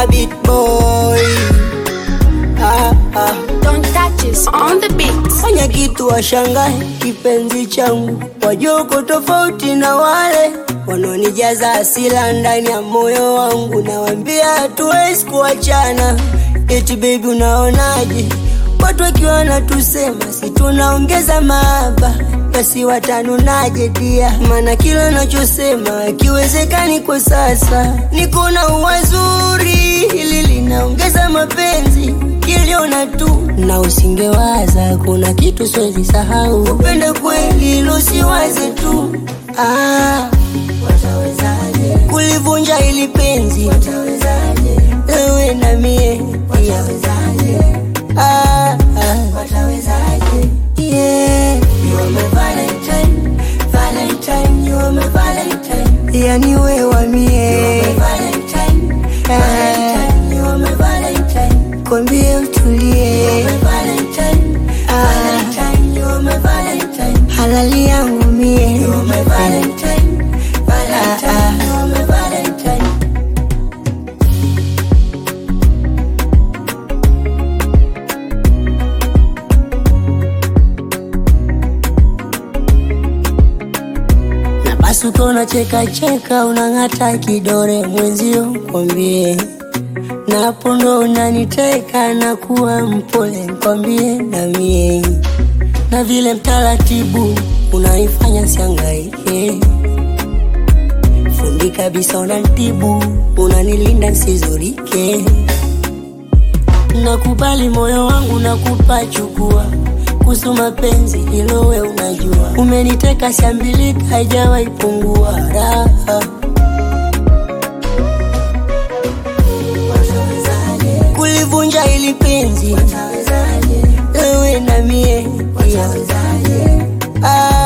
a bit boy. Ah, ah. Don't touch us on the beat. Fanya kitu washangae, kipenzi changu, wajoko tofauti na wale wanaonijaza hasira ndani ya moyo wangu. Nawambia hatuwezi kuachana, eti baby, unaonaje? Watu wakiwa wanatusema si tunaongeza mahaba, basi watanunaje dia? Maana kila nachosema akiwezekani kwa sasa, niko na uwazuri, hili linaongeza mapenzi kiliona tu na usingewaza kuna kitu siwezi sahau upende kweli ilo siwaze tu ah, watawezaje kulivunja ili penzi watawezaje wewe na mie watawezaje ah, ah. watawezaje yeah. you are my valentine valentine you are my valentine yani wewe wa mie you are my valentine valentine you are my valentine kwambie utulie Ah. halali yangu mie Ah, ah. na basi uko unacheka cheka unang'ata kidore mwenzio kwambie napo ndo unaniteka na kuwa mpole kwambie na mie na vile mtaratibu unaifanya siangaike fundi kabisa unantibu unanilinda nsizurike nakubali moyo wangu nakupa chukua kuhusu mapenzi hilo we unajua umeniteka shambilika haijawahi pungua raha kulivunja ili penzi wewe na mie ah,